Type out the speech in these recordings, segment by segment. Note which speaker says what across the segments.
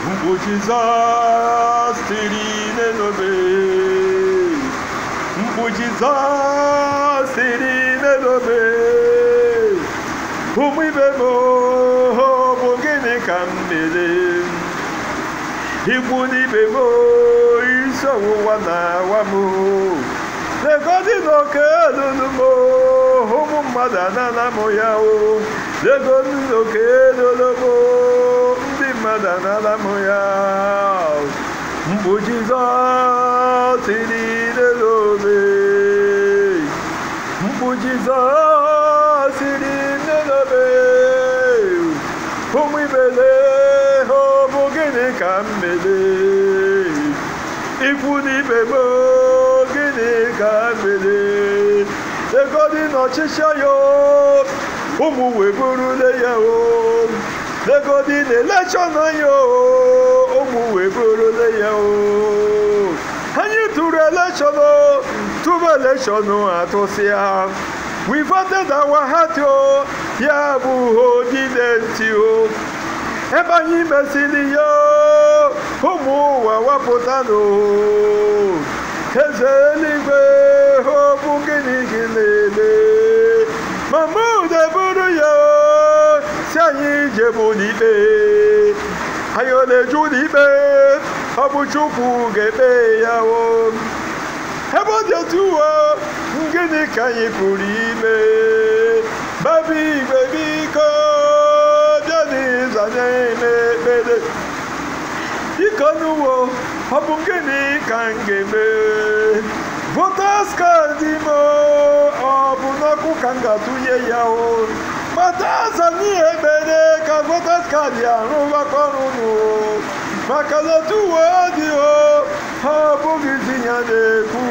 Speaker 1: mkpu jizọs tiri n'elobe mkpu jizọs tiri n'elobe ụmụ ibe m ọ bụ gịnị ka m mere ikwu n'ibe m isi ọwụwa na-awa m legodi n'oke elulu m ụmụ mmadụ anana m ya o legodi n'oke elulu m ndị mmadụ anana m ya mgbu jizọs tiri n'elobe mgbu jizọs tiri n'elobe ụmụ ibele ọ bụ gịnị ka m mere ikwu n'ibe m gịnị ka m mere legodi n'ọchịchị ya ụmụ wee burule ya o legodi na elekshọn ya ụmụ wee burule ya o anyị tụrụ elekshọn tụrụ elekshọn atụsịa we voted our heart o ya bụ odidenti o ebe anyị mesịrị ya ụmụ ụwa wapụtanụ eze eluigwe ọ bụ gịnị gị na-eme mama udeburu ya si anyị jebu n'ikpe anyị ọ na-eju n'ikpe ọ bụ chukwu ga-ekpe ya o ebe ọ dị otu uwe gịnị ka anyị pụrụ ime babi igwe biko bịa n'izu anya n'ekpere biko n'uwo ọ bụ gịnị ka m ga-eme votas kaadị m ọ bụ n'ọkụ ka m ga-atụnye ya o mata aza n'ihe ekpere ka votas kaadị arụbakọ ọrụ nụ maka na otu uwe ọ dị o ọ bụghịzi ya na-ekwu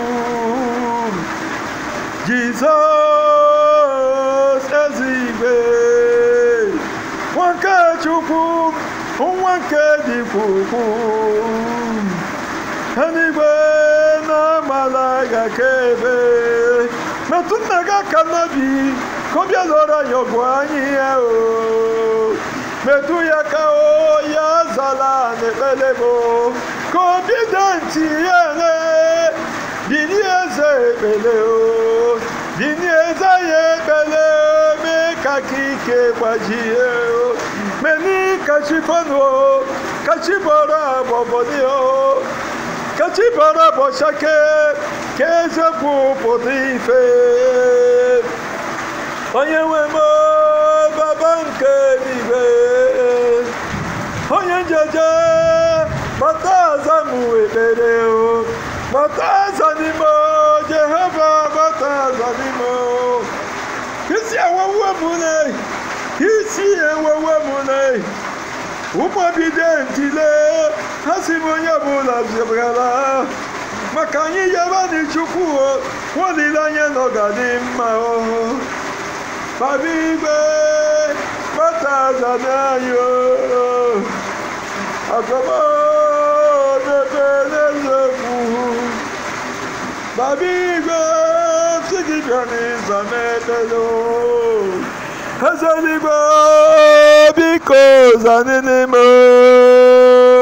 Speaker 1: jizọs ezigwe nwa nke chukwu nwa nke dịkwa ukwuu eluigwe na-amala ga-akaebe metụ nna gị aka n'obi ka ọ bịa lụọrọ anyị ọgụ anyị ya o metụ ya ka o ya zala n'ekpere m ka obi dị ntị ya ele dini eze ekpele o dini eze ya ekpele mee ka ka ike gbajie o meni kachifonu o kachibọrọ agbọbọdị o kachibọrọ bọchake ka eziokwu pụta ife onye nwe m baba nke eluigwe onye njeje mata aza m ekpere o mata aza n'ime jehova mata aza n'ime isi ewewe m ne isi ewewe m ne ụmụbido ntile ha si m onye ọbụla zebara maka anyị yaba n'chukwu o olileanya na ọ ga-adị mma o baba igwe mata aza n'anyị o agọmọdebe n'eziokwu baba igwe si gị bịa n'ịza n'ekpere eze eluigwe biko zanị n'ime